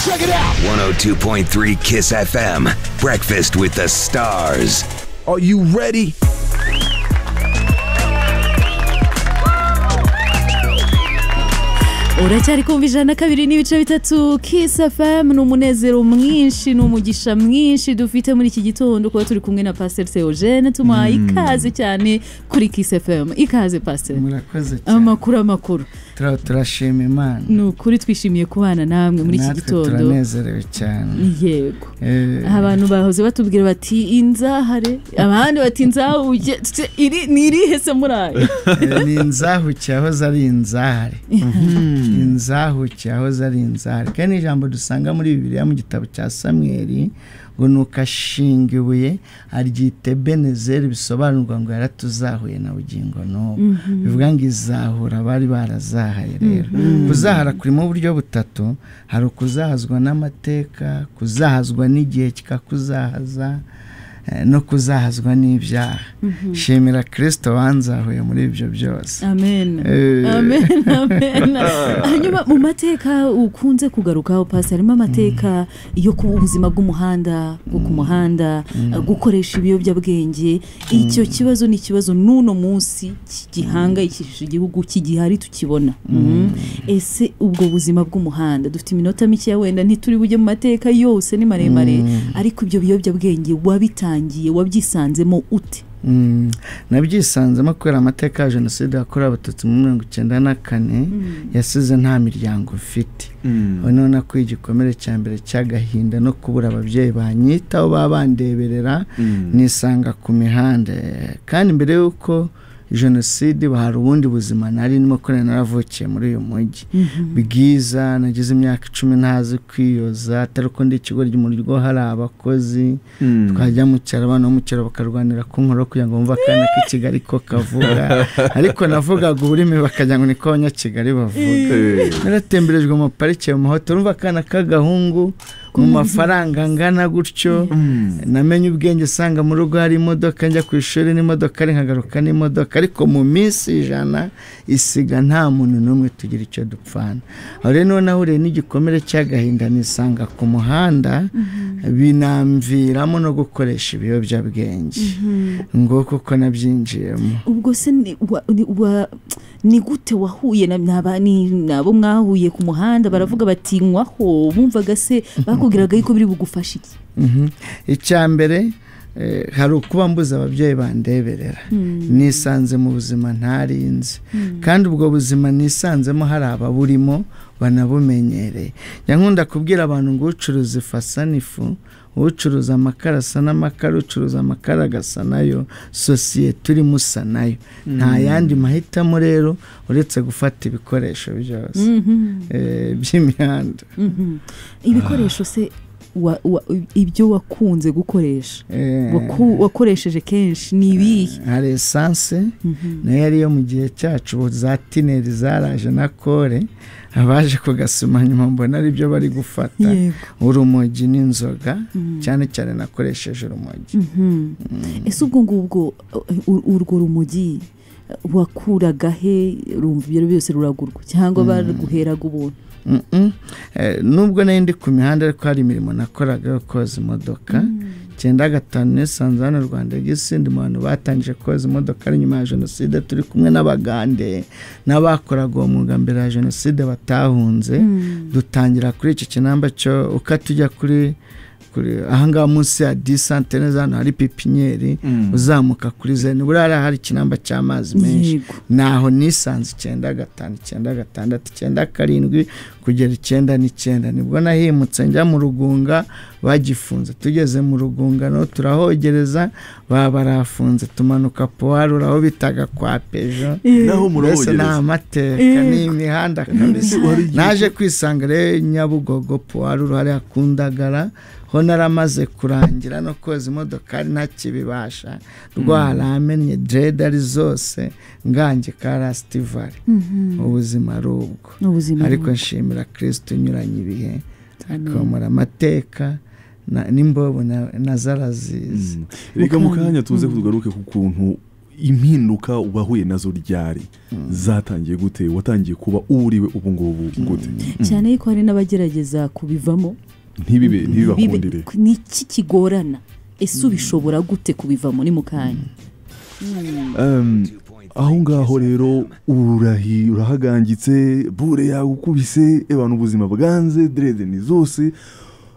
Check it out. 102.3 Kiss FM. Breakfast with the stars. Are you ready? uracyari kumva ijana na kabiri n'ibice bitatu kisi fm ni umunezero mwinshi ni umugisha mwinshi dufite muri iki gitondo kuba turi kumwe na pasiteri seogene tumuha ikaze cyane kuri kisi fm ikaze pasiteri murakoze cyane amakuru amakuru Tura- turashima imana ni ukuri twishimiye kubana namwe muri iki natwe gitondo turanezerewe cyane yego Eh, abantu bahoze batubwira bati inzahare abandi bati nzahuge Tse, iri ni irihe se murayo eh, ni inzahuke yahoze ari inzahare inzahuke yahoze ari inzahare kandi ni ijambo dusanga muri bibiliya mu gitabo cya samweli ngo nuko ashinga ibuye aryita benezeri bisobanurwa ngo yaratuzahuye na bugingo n'ubu bivuga ngo izahura abari barazahaye rero kuzahara kurimo uburyo butatu hari ukuzahazwa n'amateka kuzahazwa n'igihe kikakuzahaza eh, no kuzahazwa n'ibyaha shimira kirisito wanzahuye muri ibyo byose amen Eh. amen amen hanyuma mu mateka ukunze kugarukaho pasi harimo amateka yo kuba ubuzima bw'umuhanda bwo ku muhanda gukoresha ibiyobyabwenge icyo kibazo ni ikibazo n'uno munsi ki- gihangayikishije igihugu kigihari tukibona Mhm. ese ubwo buzima bw'umuhanda dufite iminota mikeya wenda ntituri bujye mu mateka yose ni maremare ariko ibyo biyobyabwenge wabitangiye wabyisanzemo ute Mm, nabyisanzemo kubera amateka ya jenoside yakorewe abatutsi muri mirongo icyenda na kane yasize nta miryango mfite ubu none ko igikomere cya mbere cy'agahinda no kubura ababyeyi banyitaho baba bandeberera nisanga ku mihanda kandi mbere y'uko jenoside hari ubundi buzima nari ndimo kubera naravukiye muri uyu mujyi bwiza nagize imyaka icumi ntazi kwiyoza atari uko ndi ikigo ry'umuriro hari abakozi twajya mu cyaro abana bo mu cyaro bakarwanira ku nkoro kugira ngo bumve akana k'ikigali ko kavuga ariko navugaga ururimi bakagira ngo niko abanyakigali bavuga naratemberejwe mu parike mu mahoteli urumva akana k'agahungu mu mafaranga angana gutyo namenye ubwenge asanga mu rugo hari imodoka njya ku ishuri n'imodoka nkagaruka n'imodoka ariko mu minsi ijana isiga nta muntu n'umwe tugira icyo dupfana aho rero niho nahuriye n'igikomere cy'agahinda nisanga ku muhanda binamviramo no gukoresha ibiyobyabwenge ngo kuko nabyinjiyemo ubwo se ni- wa- ni- wa- ni gute wahuye na- n'aba- ni- n'abo mwahuye ku muhanda baravuga bati nywaho bumvaga se bakubwiraga yuko biri bugufashe iki Mhm. icya mbere eh, hari ukuba mbuze ababyeyi bandeberera nisanze mu buzima ntarinzi kandi ubwo buzima nisanzemo hari ababurimo banabumenyereye njya nkunda kubwira abantu ngo ucuruza ifu asa n'ifu ucuruza amakara asa n'amakara ucuruza amakara agasa nayo sosiyete urimo usa nayo nta yandi mahitamo rero uretse gufata ibikoresho byose eh, by'imihanda ibikoresho se wa- wa- ibyo wakunze gukoresha Eh, waku- wakoresheje kenshi ni ibihe hari esanse nayo yari iyo mu gihe cyacu ubu za tineri zaraje na kore abaje kugasoma nyuma mbona ari byo bari gufata Yego. urumogi n'inzoga cyane cyane nakoresheje urumogi ese ubwo ngubwo uh, ur- urwo rumogi uh, wakuraga he rumva ibyo byose ruragurwa cyangwa baguheraga ubuntu Mm, mm. Eh, nubwo nari ndi ku mihanda ariko hari imirimo nakoraga yo koza imodoka cyenda gatanu nisanze hano rwanda gisi ndi mu bantu batangije koza imodoka ari nyuma ya jenoside turi kumwe n'abagande n'abakoraga uwo mwuga mbere ya jenoside batahunze dutangira kuri iki kinamba cyo ukata ujya kuri kuri ahangaha munsi ya disantene hano hari pipinyeri uzamuka kuri zeni buriya hari ikinamba cy'amazi menshi Yego. naho nisanze icyenda gatanu icyenda gatandatu icyenda karindwi kugera icyenda n'icyenda nibwo nahimutse njya mu rugunga bagifunze tugeze mu rugunga no turahogereza baba barafunze tumanuka puwarura aho bitaga kwa pejo naho mbese ni murahogereza amateka ni imihanda kabisa naje kwisanga rero nyabugogo puwarura hariya ku ndagara ho naramaze kurangira no koza imodokari ntakibibasha rwaramenye dredari zose ngange ka rasitivari ubuzima ari ubwo Ni ubuzima ariko nshimira kirisito unyuranye ibihe akomora amateka na- n'imbobo na- na zarazizi reka mu kanya tuze tugaruke ku kuntu impinduka wahuye nazo ryari zatangiye gute watangiye kuba uriwe ubu ngubu gute cyane yuko hari n'abagerageza kubivamo ntibibe ntibibakundire Bibe- ni iki kigorana ese ubishobora gute kubivamo ni mu kanya Em, aho ngaho rero ururahi urahagangitse bure yagukubise ebana ubuzima bwanze derede ni zose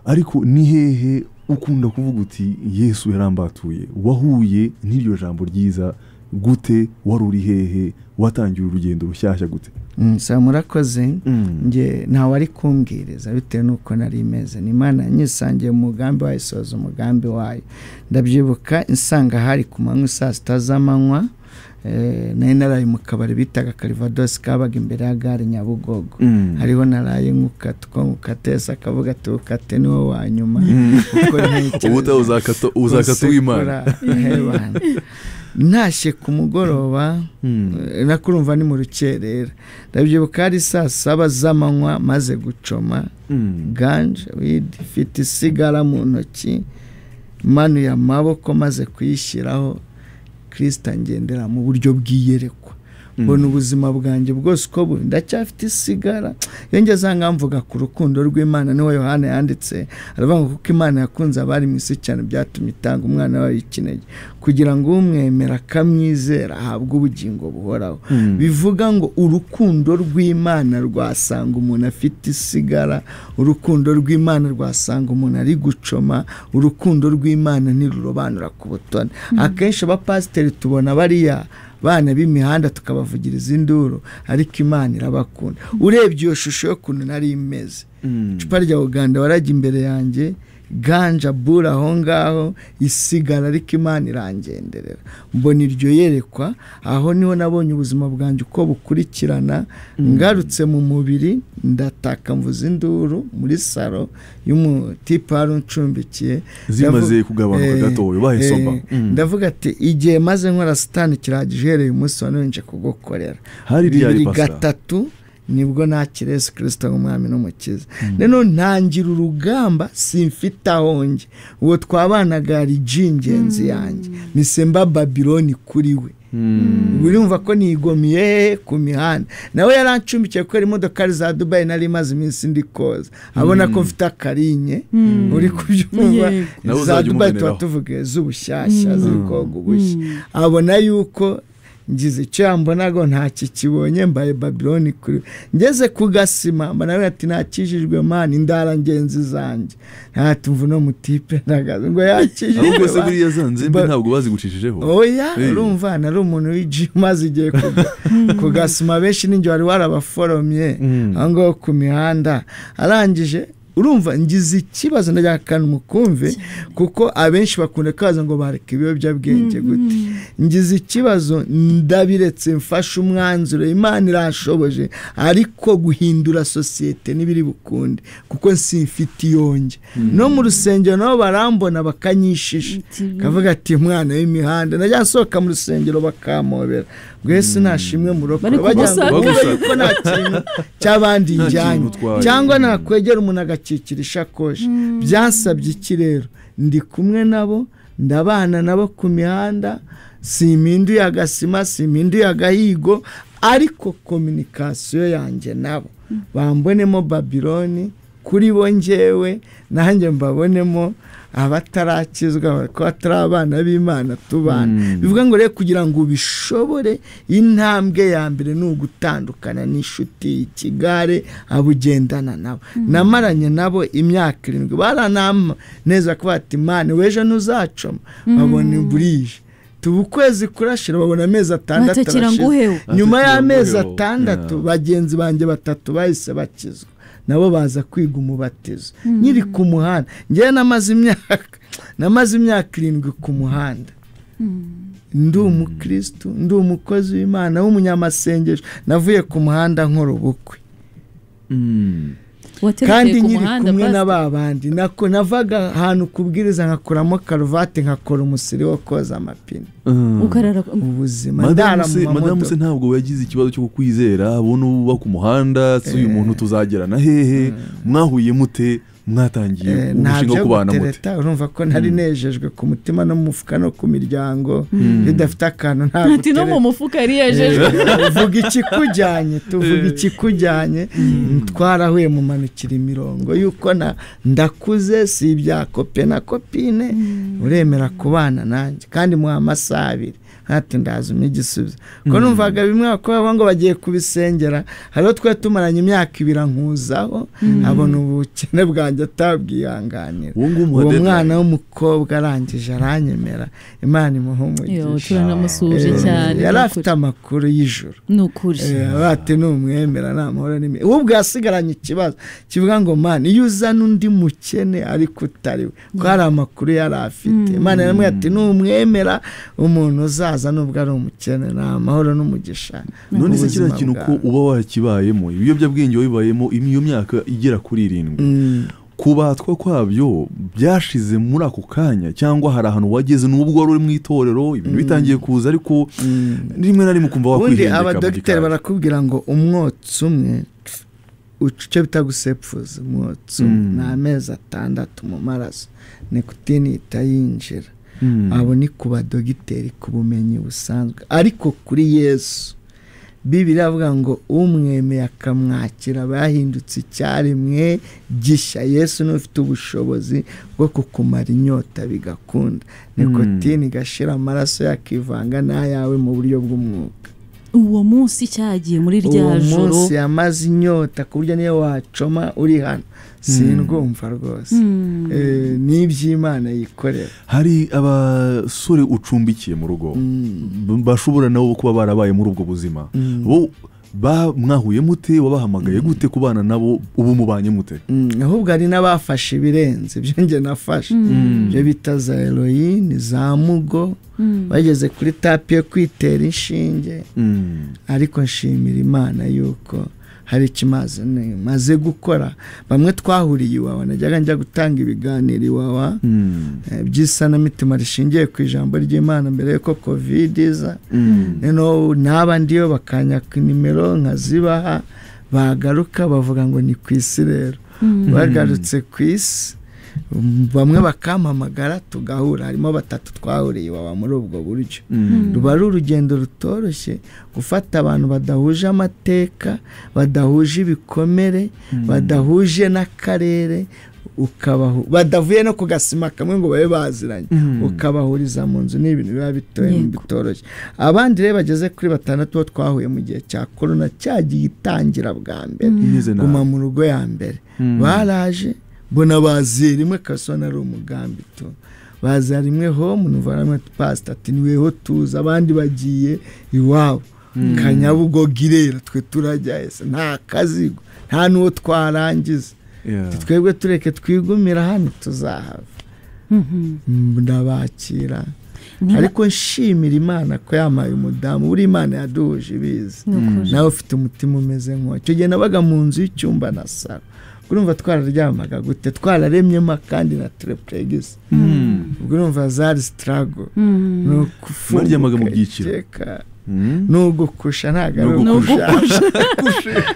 ariko ni hehe ukunda kuvuga uti yesu yarambatuye wahuye n'iryo jambo ryiza gute wari uri hehe watangiye urugendo rushyashya gute Mm, saa murakoze njye ntawari kumbwiriza bitewe n'uko nari meze ni imana yanyisangiye mu mugambi wayo isoza umugambi wayo ndabyibuka insanga hari ku manywa saa sita z'amanywa eh, nari naraye mu kabari bitaga karivadosi kabaga imbere ya gare nyabugogo Mm. hariho naraye nkukatwa nkukatesa akavuga ati ukate niwo wa nyuma Kuko ntekereza- ubuta uzakata uzakata uw'imana w'imana ntashye ku mugoroba eh, nako urumva ni mu rukerera ndabyibuka ari saa saba z'amanywa maze gucoma ganje widi mfite isigara mu ntoki manuye amaboko maze kuyishyiraho kirisita ngendera mu buryo bw'iyerekwa mbona ubuzima bwanjye bwose uko buri ndacyafite isigara iyo ngeze aha ngaha mvuga ku rukundo rw'imana niho yohana yanditse aravuga ngo kuko imana yakunze abari mu isi cyane byatumye itanga umwana wayo ikinege kugira ngo umwemera akamwizera ahabwe ubugingo buhoraho bivuga ngo urukundo rw'imana rwasanga umuntu afite isigara urukundo rw'imana rwasanga umuntu ari gucoma urukundo rw'imana ntirurobanura ku butoni akenshi abapasiteri tubona bariya bana b'imihanda tukabavugiriza induru ariko imana irabakunda urebye iyo shusho y'ukuntu nari imeze icupa rya uganda warajya imbere yanjye ganja bura aho ngaho isigara ariko imana irangenderera mbona iryo yerekwa aho niho nabonye ubuzima bwanjye uko bukurikirana ngarutse mu mubiri ndataka mvuza induru muri salo y'umutipe wari uncumbikiye zimaze Ndavu- kugabanuka eh, gatoya ubaye eh, soba ndavuga ati igihe maze nkora sitani kirahagije uhereye umunsi wa none nje kugukorera Hari ryari, bibiri Pastor? gatatu nibwo nakira yesu kirisita nk'umwami n'umukiza rero ntangira urugamba simfite aho njye uwo twabanaga yari ji ingenzi yanjye nisemba babiloni kuri we urumva ko nigomiye hehe ku mihanda nawe yarancumbikiye kubera imodokari za dubayi nari imaze iminsi ndi koza abona ko mfite akarinye uri kubyumva Yego. Nawe za uzajya dubayi tuba umuboneraho. tuvuga z'ubushyashya ziri koga ubushya abona yuko ngize icyo yambonago ntacyo kibonye mbaye babiloni kuri ngeze ku gasima mba nawe ati nakijijwe mani indara ngenzi zanjye ntatumvu no mutipe ntagaze ngo yakijijwe ahubwo se buriya za nzembe Ba- ntabwo bazigucishije oya Hey. urumva ari umuntu w'igi umaze igihe ku- ku gasima benshi n'ingihe wari warabaforomye aho ngaho ku mihanda arangije urumva ngize ikibazo ndagira akantu mukumve kuko abenshi bakunda kaza ngo bareka ibiyobyabwenge gute ngize ikibazo ndabiretse mfashe umwanzuro imana irashoboje ariko guhindura sosiyete n'ibiri bukunde kuko simfite iyonge no mu rusengero nabo barambona bakanyishisha Iti- kavuga ati mwana w'imihanda najya nsohoka mu rusengero bakampobera rwese nashimwe murokore Bari bagira ngo kugusaka. bumve yuko nta kintu cy'abandi Nta kintu njyanye utwaye. cyangwa nakwegera umuntu agakikira ishakoshi byasabye iki rero ndi kumwe nabo ndabana nabo ku mihanda simhinduye agasima simhinduye agahigo ariko kominikasiyo yanjye nabo bambonemo babiloni kuri bo ngewe nanjye mbabonemo abatarakizwa ko atari abana b'imana tubana bivuga ngo rero kugira ngo ubishobore intambwe ya mbere ni ugutandukana n'inshuti ikigare abugendana nabo namaranye nabo imyaka irindwi barananeza kuba ati mani w'ejo ntuzacoma babona burije tuba ukwezi kurashira babona amezi atandatu Batakira arashize. nguheho. nyuma Batakira y'amezi nguheho. atandatu Yeah. bagenzi banjye batatu bahise bakizwa nabo baza kwiga umubatizo nkiri ku muhanda ngewe namaze imyaka namaze imyaka irindwi ku muhanda ndi umukirisitu ndi umukozi w'imana w'umunyamasengesho navuye ku muhanda nkora ubukwe waterekeye kandi ku nkiri muhanda kumwe basi. na ba bandi nako navaga ahantu kubwiriza nkakuramo karuvati nkakora umusiri wo koza amapine ukarara ubuzima ndara mu madamu se mamodoka ntabwo yagize ikibazo cyo kukwizera abona uba ku muhanda si uyu muntu tuzagerana hehe mwahuye mute mwatangiye Eh, nta umushinga wo byo kubana mute gutereta urumva ko nari nejejwe ku mutima no mu mufuka no ku miryango iyo udafite akantu nta ati no mu mufuka yari yajejwe tuvuga ikikujyanye tuvuga ikikujyanye twarahuye mu manukira imirongo y'uko na ndakuze si ibya kope na kopine uremera kubana nanjye kandi muha amasaha abiri hati ndazumye igisubizo kuko numvaga bimwe bakora ngo bagiye kubisengera hariho twe tumaranye imyaka ibiri ankuzaho abona ubukene bwanjye atabwihanganira uwo nguwo uwo umuha mwana deadline w'umukobwa arangije aranyemera imana imuha Yo, umugisha turanamusuhuje Eh, cyane yari ni afite ukuri. amakuru y'ijoro ni ukuri bati numwemera nta mahoro n'imi ubu bwasigaranye ikibazo kivuga ngo mana iyo uzana undi mukene ariko utari we ko hari amakuru yari afite imana yaramubwiye ati numwemera umuntu uzaza nubwo ari umukene nta mahoro n'umugisha none se ubuzima kiriya kintu ko bwawe. uba wakibayemo ibiyobyabwenge wabibayemo iyo myaka igera kuri irindwi Mm. kubatwa kwabyo byashize muri ako kanya cyangwa hari ahantu wageze n'ubwo wari uri mu itorero ibintu bitangiye kuza ariko rimwe na rimwe ukumva ubundi wakwihengeka mu abadogiteri gikari. barakubwira ngo umwotsi umwe icyo bita gusepfuza umwotsi umwe Mm. ni amezi atandatu mu maraso nikutini ihita yinjira Mm. abo ni ku badogiteri ku bumenyi busanzwe ariko kuri yesu bibiri avuga ngo umwemeye akamwakira aba yahindutse icyaremwe gishya yesu niwe ufite ubushobozi bwo kukumara inyota bigakunda nikotini igashira amaraso yakivanga n'ayawe mu buryo bw'umwuka uwo munsi cyagiye muri rya uwo joro munsi yamaze inyota ku buryo niyo wacoma uri hano sindwumva rwose Eh, n'iby'imana yikorera hari abasore ucumbikiye mu rugo b- bashobora nabo kuba barabaye muri ubwo buzima bo ba mwahuye mute wabahamagaye gute kubana nabo ubu mubanye mute Mm, ahubwo hari n'abafashe ibirenze ibyo nge nafashe ibyo bita za heroyine za mugo bageze kuri tapi yo kwitera inshinge Mm. ariko nshimira imana yuko hari ikimaze maze gukora bamwe twahuriye iwawa najyaga njya gutanga ibiganiro iwawa Mm. eh, by'isanamitima rishingiye ku ijambo ry'imana mbere y'uko kovide iza Mm. noneho n'abandi iyo bakanyaka nimero nkazibaha bagaruka bavuga ngo ni ku isi rero bagarutse ku isi mm, bamwe bakampamagara tugahura harimo batatu twahuriye baba muri ubwo buryo Mm. ruba ari urugendo rutoroshye gufata abantu badahuje amateka badahuje ibikomere badahuje n'akarere ukabahu- badavuye no ku gasima kamwe ngo babe baziranye ukabahuriza mu nzu ni ibintu biba bitoye Yego. bitoroshye abandi rero bageze kuri batandatu bo twahuye mu gihe cya korona cyagiye itangira bwa mbere Imeze nabi. guma mu rugo ya mbere baraje mbona baziye rimwe kasona ari umugambi tu baza rimwe home numva rimwe pasita ati niweho tuza abandi bagiye iwabo kanyabugogo irera twe turajya ese nta kazigo nta n'uwo twarangiza Yeah. Ati twebwe tureke twigumira hano tuzahava Mm, ndabakira ariko nshimira imana ko yamaye umudamu buri imana yaduhuje ibizi nawe ufite umutima umeze nk'uwo icyo gihe nabaga mu nzu y'icyumba na saro urumva twararyamaga gute twararemyemo kandi na terepuregisi ubwo urumva zari sitarago ni ukufunguka Mwaryamaga mu byiciro. ikeka, Mm. ni ugukosha ntabwo ari Ni ugukosha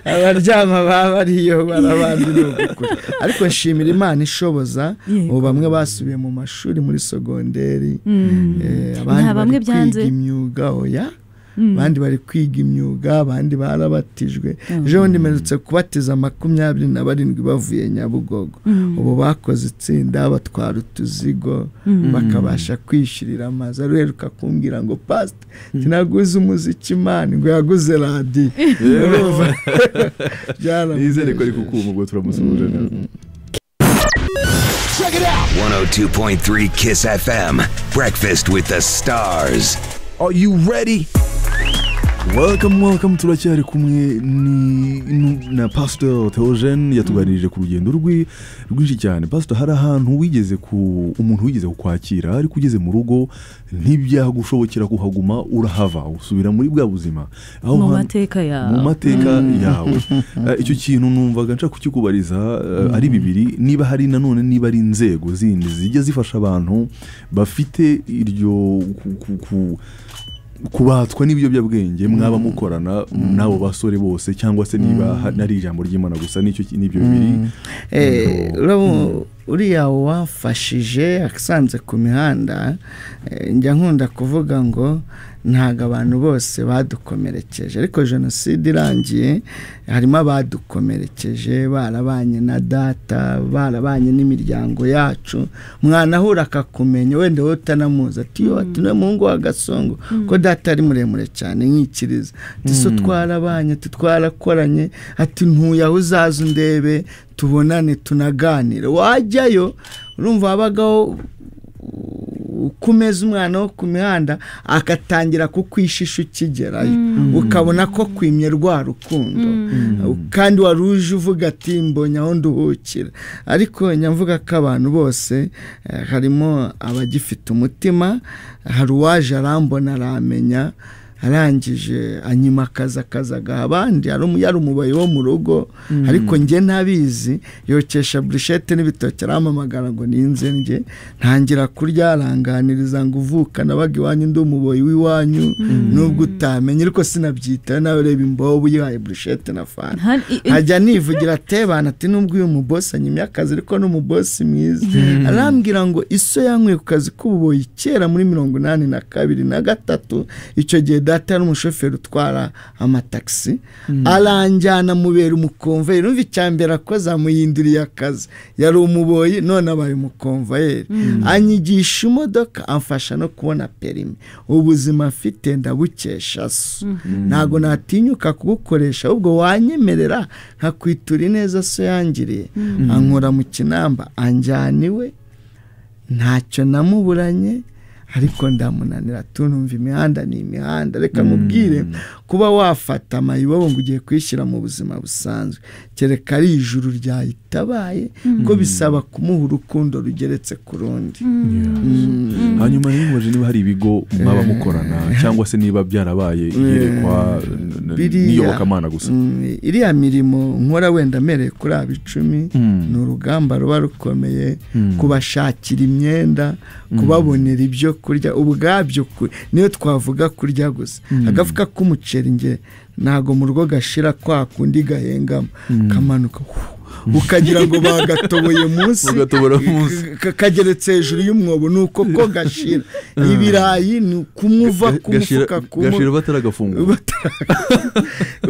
abaryama baba ariyo barabandi ni ugukosha ariko nshimira imana ishoboza Yego. ubu bamwe basubiye mu mashuri muri sogonderi Eh, Nta bamwe abandi bari byanze. kwiga imyuga oya abandi bari kwiga imyuga abandi barabatijwe ejo bundi mperutse kubatiza makumyabiri na barindwi bavuye nyabugogo ubu bakoze itsinda batwara utuzigo bakabasha kwishyurira amazu aruheruka kumbwira ngo pasite sinaguze umuziki imana ngo yaguze radiyo Urumva? Byaramunejeje. nizere ko ari kukuma ubwo turamusuhuje neza 102.3 Kiss FM. Breakfast with the stars. Are you ready? welcome welcome turacyari kumwe ni nu- na pastor theogene yatuganirije ku rugendo rwe rwinshi cyane pastor hari ahantu wigeze ku umuntu wigeze kukwakira ariko ugeze mu rugo ntibyagushobokera kuhaguma urahava usubira muri bwa buzima aho mu hantu- mateka yawe mu mateka yawe Eh, icyo kintu numvaga nshaka kukikubariza eh, ari bibiri niba hari nanone niba ari inzego zindi zijya zifasha abantu bafite iryo ku- ku- ku- kubatwa n'ibiyobyabwenge mwaba mukorana n'abo basore bose cyangwa se niba ari ijambo ry'imana gusa n'icyo n'ibyo bibiri Eh, urabo- uriya wafashije asanze ku mihanda eh, njya nkunda kuvuga ngo ntabwo abantu bose badukomerekeje ariko jenoside irangiye harimo abadukomerekeje barabanye na data barabanye n'imiryango yacu mwana ahura akakumenya wenda wowe utanamuzi ati yo ati niwe muhungu wa gasongo ko data ari muremure cyane nkikiriza ati so twarabanye ati twarakoranye ati ntuye aho uzaza undebe tubonane tunaganire wajyayo urumva habagaho kumeza umwana wo ku mihanda agatangira kukwishisha ukigerayo ukabona ko kwimye rwa rukundo kandi wari uje uvuga ati mbonye aho nduhukira ariko nyamvuga ko abantu bose eh, harimo abagifite umutima hari uwaje arambona aramenya arangije anyima akazi akazi agaha abandi hari umu- yari umubayi wo mu rugo ariko njye ntabizi yokesha burushete n'ibitoki arampamagara ngo ninze njye ntangira kurya aranganiriza ngo uvuka nabaga iwanyu ndi umuboyi w'iwanyu nubwo utamenye ariko sinabyitaho nawe ureba imbobo uyihaye burushete na fanta Nta- i- i- hajya nivugira atebana ati nubwo uyu mubosi anyimye akazi ariko ni umubosi mwiza arambwira ngo iso yanyweye ku kazi k'ububoyi kera muri mirongo inani na kabiri na gatatu icyo gihe data yari umushoferi utwara amatagisi aranjyana mubera umukomvayeri umva icya mbere akoze amuyinduriye akazi yari umuboyi none abaye umukomvayeri anyigisha imodoka amfasha no kubona perimi ubuzima afite ndabukesha so ntabwo natinyuka kugukoresha ahubwo wanyemerera nkakwitura ineza so yangiriye ankura mu kinamba anjyana iwe ntacyo namuburanye ariko ndamunanira tunumva imihanda ni imihanda reka mubwire kuba wafata amayibobo ngo ugiye kwishyira mu buzima busanzwe kereka ari ijuru ryayitabaye ko bisaba kumuha urukundo rugeretse ku rundi hanyuma rero mubaje niba hari ibigo mwaba mukorana cyangwa se niba byarabaye iyerekwa n- n- Biriya- n'iyobokamana gusa Mm, iriya mirimo nkora wenda amereye kuri aba icumi ni urugamba ruba rukomeye kubashakira imyenda kubabonera ibyo kurya ubwabyo ku- niyo twavuga kurya gusa agafuka k'umuceri nge ntago mu rugo gashira kwa kundi gahengamo kamanuka hu, ukagira ngo bagatoboye munsi Bagatobora munsi. ka- kageretse hejuru y'umwobo ni uko ko gashira ibirayi ni kumwuva ku Gashira- mufuka kumwe gashira bataragafungura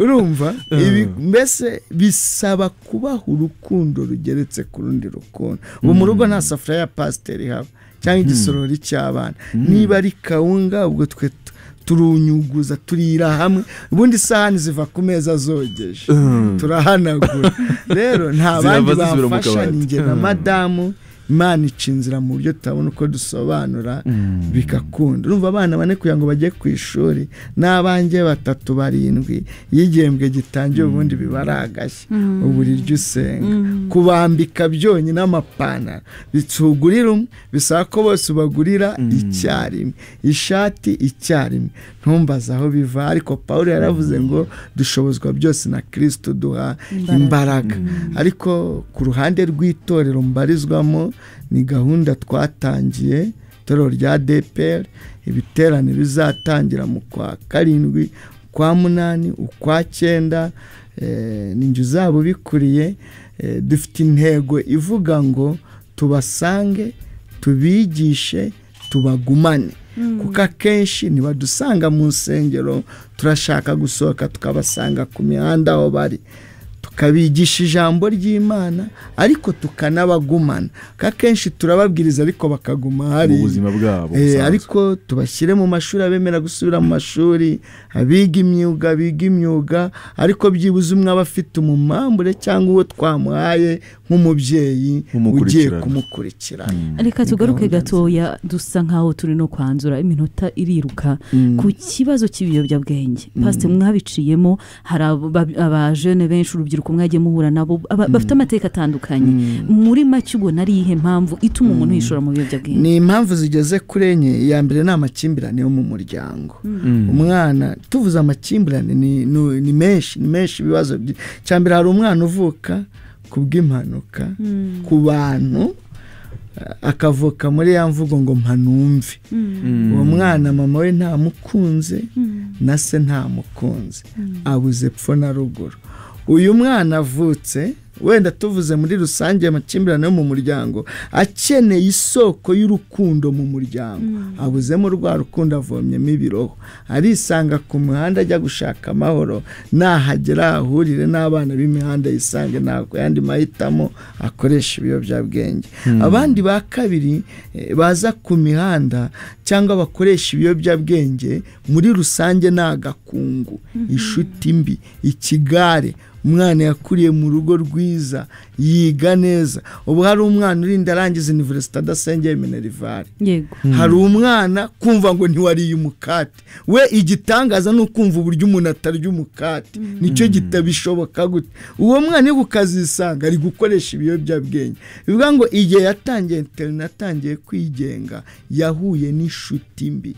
urumva ibi mbese bisaba kubaha urukundo rugeretse ku rundi rukundo ubu mu rugo nta safuriya ya pasiteri haba cyangwa igisorori cy'abana niba ari kawunga ubwo twe tu- turunyuguza turira hamwe ubundi isahani ziva ku meza zogeje turahanagura rero nta bandi Zirava zisubira mu bafasha kabati. ni njye na madamu imana ica inzira mu buryo tutabona uko dusobanura bigakunda urumva abana bane kugira ngo bajye ku ishuri n'abanjye batatu barindwi iyo igihembwe gitangiye ubundi biba ari agashya uburiryo usenga kubambika byonyine amapantaro bitugurira umwe bisaba ko bose ubagurira icyarimwe ishati icyarimwe ntumbaze aho biva ariko paul yaravuze ngo dushobozwa byose na kirisito duha imbaraga ariko ku ruhande rw'itorero mbarizwamo ni gahunda twatangiye itorero rya dpr ibiterane bizatangira mu kwa karindwi ukwa munani ukwa cyenda eh, ni njye uzaba ubikuriye eh, dufite intego ivuga ngo tubasange tubigishe tubagumane kuko akenshi ntibadusanga mu nsengero turashaka gusohoka tukabasanga ku mihanda aho bari tukabigisha ijambo ry'imana ariko tukanabagumana kuko akenshi turababwiriza ariko bakaguma hari Mu buzima bwabo Eh, busanzwe. ariko tubashyire mu mashuri abemera gusubira mu mashuri abiga imyuga biga imyuga ariko byibuze umwe aba afite umumambure cyangwa uwo twamuhaye nk'umubyeyi ugiye Nk'umukurikirana. kumukurikirana reka tugaruke gahunda gatoya dusa nkaho turi no kwanzura iminota iriruka ku kibazo cy'ibiyobyabwenge pasite mwabiciyemo hari aba- abajene benshi urubyiruko mwagiye muhura nabo aba- bafite amateka atandukanye muri make ubona ari iyihe mpamvu ituma umuntu yishora mu biyobyabwenge ni impamvu zigeze kuri enye iya mbere ni amakimbirane yo mu muryango umwana tuvuze amakimbirane ni, ni, ni menshi ni menshi ibibazo byi- icya mbere hari umwana uvuka ku bw'impanuka ku bantu akavuka muri ya mvugo ngo mpanumve uwo mwana mama we ntamukunze na se ntamukunze abuze epfo na ruguru uyu mwana avutse wenda tuvuze muri rusange amakimbirane yo mu muryango akeneye isoko y'urukundo mu muryango abuzemo rwa rukundo avomyemo ibiroho arisanga ku muhanda ajya gushaka amahoro nahagera ahahurire n'abana b'imihanda yisange ntabwo yandi mahitamo akoresha ibiyobyabwenge abandi ba kabiri eh, baza ku mihanda cyangwa bakoresha ibiyobyabwenge muri rusange ni agakungu inshuti mbi ikigare umwana yakuriye mu rugo rwiza yiga neza ubu hari umwana urinda arangiza iniverisite adasengeye minerivare yego hari umwana kumva ngo ntiwariye umukate we igitangaza ni ukumva uburyo umuntu atarya umukate nicyo kitabishoboka gute uwo mwana iyo ukazisanga ari gukoresha ibiyobyabwenge bivuga ngo igihe yatangiye interineti atangiye kwigenga yahuye n'inshuti mbi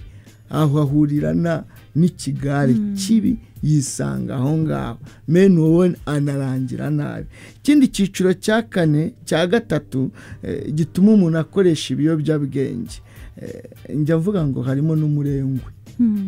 aho ahurira na n'ikigare kibi yisanga aho ngaho meni wowe anarangira nabi ikindi cyiciro cya kane cya gatatu eh, gituma umuntu akoresha ibiyobyabwenge Eh, njya mvuga ngo harimo n'umurengwe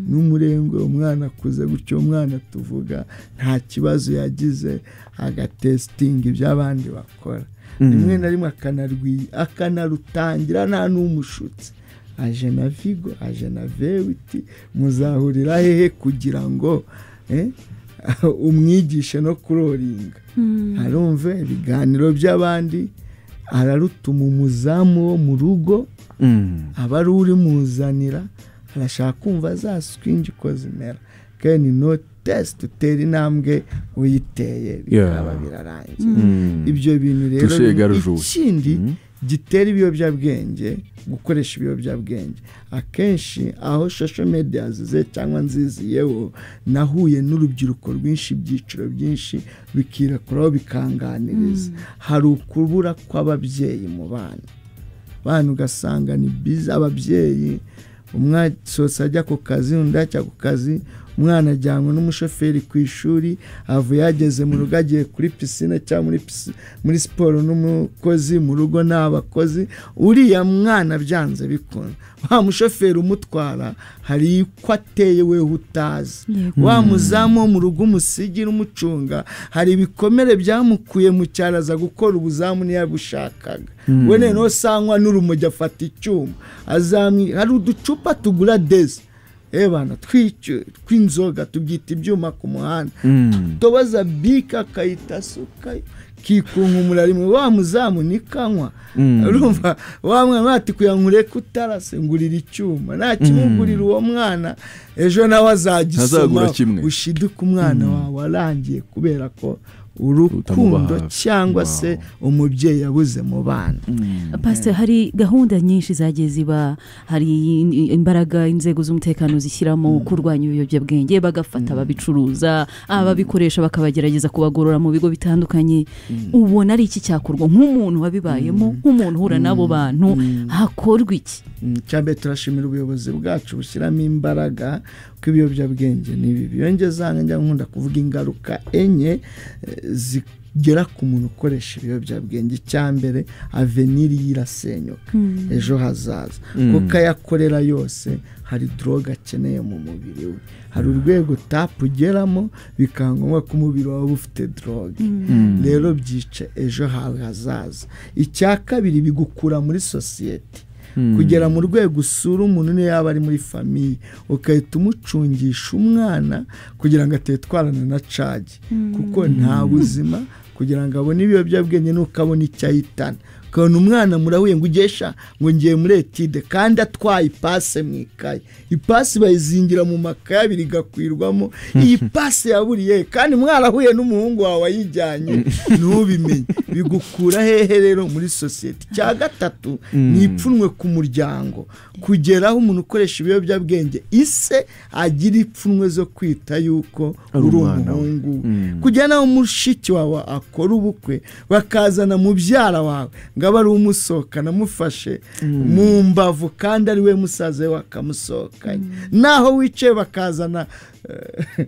n'umurengwe umwana akuze gutyo umwana tuvuga nta kibazo yagize agatesitinga ibyo abandi bakora rimwe na rimwe akanarwi- akanarutangira nta n'umushutse aje na vigo aje na vewiti muzahurira hehe kugira ngo eh, umwigishe no kuroringa arumve ibiganiro by'abandi ararutuma umuzamu wo mu rugo aba ari urimuzanira arashaka kumva zaswingi uko zimera keni no tesite utera intambwe uyiteye bikaba Yeah. birarangiye ibyo bintu rero Touché ni égale joué. ikindi gitera ibiyobyabwenge gukoresha ibiyobyabwenge akenshi aho social media zize cyangwa nziziyeho nahuye n'urubyiruko rwinshi ibyiciro byinshi bikirakuraho bikanganiriza hari ukubura kw'ababyeyi mu bana bana ugasanga ni biza ababyeyi umwana sose ajya ku kazi undi ajya ku kazi umwana ajyanwe n'umushoferi ku ishuri avuye yageze mu rugo agiye kuri pisine cyangwa muri pisi- muri siporo n'umukozi mu rugo nta bakozi uriya mwana byanze bikunda wa mushoferi umutwara hari uko ateye wewe utazi wa muzamu wo mu rugo umusigira umucunga hari ibikomere byamukuye mu cyaro aza gukora ubuzamu ntiyabushakaga we noneho sangwa n'urumogi afata icyuma azamwi hari uducupa tugura dezi ebana tw'icyo- tw'inzoga tubyita ibyuma ku muhanda tubaza bike akayita suka kikunkumura rimwe wa muzamu nikanywa urumva wa mwana ati kugira ngo ureke utarase ngurira icyuma nta kimugurira uwo mwana ejo nawe Ntazagura azagisoma kimwe. ushiduke umwana wawe arangiye kubera ko urukundo Utamuba hafi. cyangwa se umubyeyi yabuze mu bana pasiteri hari gahunda nyinshi zagiye ziba hari imbaraga inzego z'umutekano zishyiramo kurwanya ibiyobyabwenge bagafata ababicuruza ababikoresha bakabagerageza kubagorora mu bigo bitandukanye ubona ari iki cyakorwa nk'umuntu wabibayemo nk'umuntu uhura n'abo bantu hakorwa iki Mm, icyambere turashimira ubuyobozi bwacu bushyiramo imbaraga ko ibiyobyabwenge ni bibi iyo ngeze njya nkunda kuvuga ingaruka enye eh, zigera ku muntu ukoresha ibiyobyabwenge icyambere aveniri ye irasenyuka ejo hazaza kuko ayakorera yose hari doroga akeneye mu mubiri we hari urwego tapu ugeramo bikaba ngombwa ko umubiri wawe uba ufite doroge rero byica ejo hawe hazaza icya kabiri bigukura muri sosiyete kugera mu rwego usura umuntu niyo yaba ari muri famiye ugahita umucungisha umwana kugira ngo atetwarana na cagi kuko nta buzima kugira ngo abone ibiyobyabwenge nuko abona icyo ahitana ukabona umwana murahuye ngo ugesha ngo ngiye muri etide kandi atwaye ipase mu ikaye ipasi bayizingira mu makaye abiri igakwirwamo iyi pasi yaburiye he? kandi mwarahuye n'umuhungu wawe wayijyanye ntubimenye bigukura hehe rero muri sosiyete icya gatatu ni ipfunwe ku muryango kugera aho umuntu ukoresha ibiyobyabwenge ise agira ipfunwe zo kwita yuko Ari uri umwana we. umuhungu we kujya nawe mushiki wawe wakora ubukwe bakazana mubyara wawe ngo abe ari umusohokana amufashe mu mbavu kandi ari we musaza we wakamusohokanye naho wicaye bakazana eh,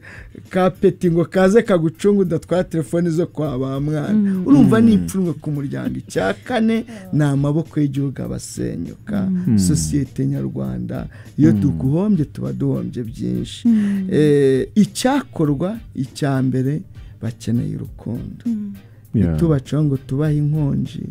kapeti ngo kaze kagucunga udatwara telefoni zo kwa ba mwana urumva ni ipfunwe ku muryango icya kane ni amaboko y'igihugu abasenyuka sosiyete nyarwanda iyo duguhombye tuba duhombye byinshi Eh, icyakorwa icya mbere bakeneye urukundo Yeah. tubacaho ngo tubahe inkonji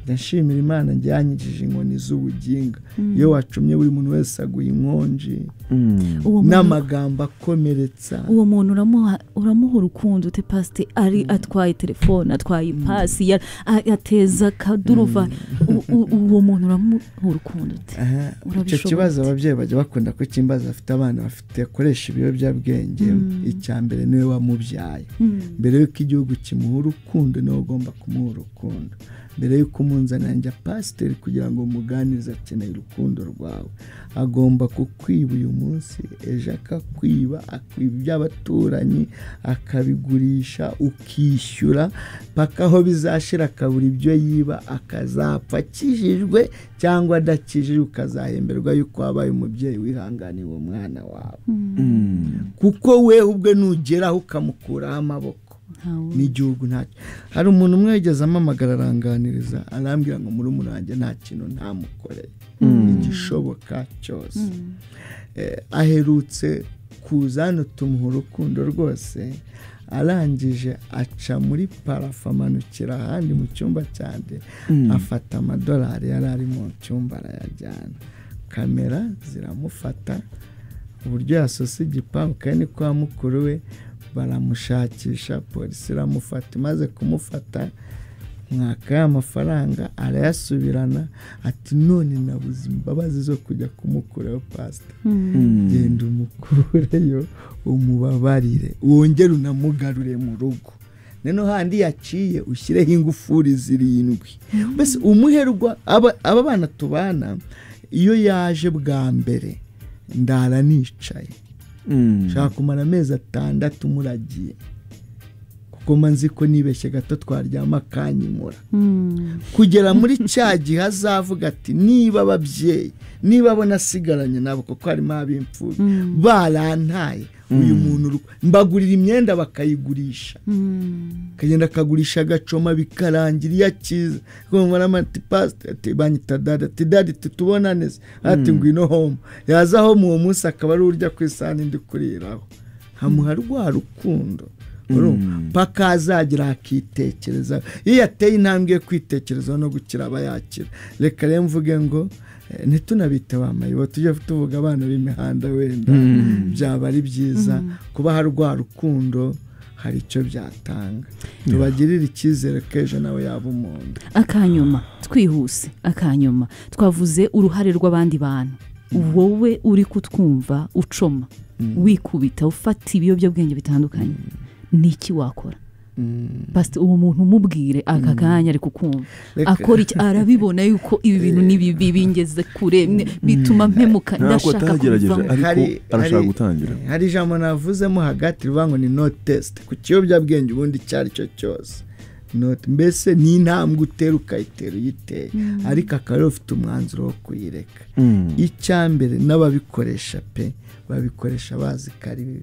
ndashimira imana njyanyigije inkoni z'ubuginga iyo wacumye buri muntu wese aguha inkonji Mm. uwo muntu n'amagambo akomeretsa uwo muntu uramuha uramuha urukundo ute pasite ari atwaye telefone atwaye ipasi ya- a- ateza akaduruva U- u- uwo muntu uramuha urukundo ute Aha, icyo Urabishoboye kibazo ute? ababyeyi bajya bakunda ko kimbaza bafite abana bafite akoresha ibiyobyabwenge icya mbere niwe wamubyaye mbere y'uko igihugu kimuha urukundo niwe ugomba kumuha urukundo mbere y'uko umunzanira njya pasiteri kugira ngo muganirize akeneye urukundo rwawe agomba kukwiba uyu munsi ejo akakwiba akwiba iby'abaturanyi akabigurisha ukishyura paka aho bizashira akabura ibyo yiba akazapfa akijijwe cyangwa adakijijwe ukazahemberwa yuko wabaye umubyeyi wihanganiye uwo mwana wawe kuko we ubwe nugeraho ukamukuraho amaboko Ntawe. n'igihugu ntacyo hari umuntu umwe yigeze amamagara aranganiriza arambwira ngo muri wanjye nta kintu ntamukoreye igishoboka cyose Eh, aherutse kuza hano tumuha urukundo rwose arangije aca muri parafu amanukira ahandi mu cyumba cyanjye afata amadolari yari ari mu cyumba arayajyana kamera ziramufata uburyo yasose igipangu kandi ni kwa mukuru we baramushakisha polisi iramufata imaze kumufata mwaka amafaranga arayasubirana ati none nabuze imbabazi zo kujya kumukuraho pasita genda umukureyo umubabarire wongere unamugarure mu rugo noneho handi yaciye ushyireho ingufuri zirindwi mbese umuherwa aba aba bana tubana iyo yaje bwa mbere ndara nicaye Mm. nshaka kumara amezi atandatu muragiye kuko manzi ko nibeshye gato twaryama akanyimura kugera muri cya gihe azavuga ati niba ababyeyi niba bo nasigaranye nabo kuko harimo ab'imfubyi barantaye uyu muntu uru- mbagurira imyenda bakayigurisha akagenda akagurisha agacoma bikarangira iyo akiza kumva ati pasite ati banyita dade ati dade titubonane se ati ngwino home yaza home uwo munsi akaba ari urya ku isahani ndi kuriraho hamuha rwa rukundo urumva? paka azagira akitekereza iyo yateye intambwe yo kwitekerezaho no gukira aba yakira reka rero mvuge ngo eh, ntitunabite ba mayibo tujye tuvuga abana b'imihanda wenda byaba ari byiza kubaha rwa rukundo hari icyo byatanga tubagirire icyizere ko ejo nawe yaba umuntu akanyuma twihuse akanyuma twavuze uruhare rw'abandi bantu wowe uri kutwumva ucoma wikubita ufata ibiyobyabwenge bitandukanye niki wakora pasite uwo muntu umubwire aka kanya ari kukumva Reka- akora iki arabibona yuko ibi bintu ni bibi bingeze kure mwe- bituma mpemuka ntabwo ndashaka atagerageje kubivamo ariko Hari- arashaka hari- gutangira hari ijambo navuzemo hagati rivuga ngo ni no tesite ku kiyobyabwenge ubundi icyo ari cyo cyose Not- mbese ni intambwe utera ukayitera uyiteye ariko akaba ariwe ufite umwanzuro wo kuyireka Mm. icya mbere n'ababikoresha pe babikoresha bazi ko ari bibi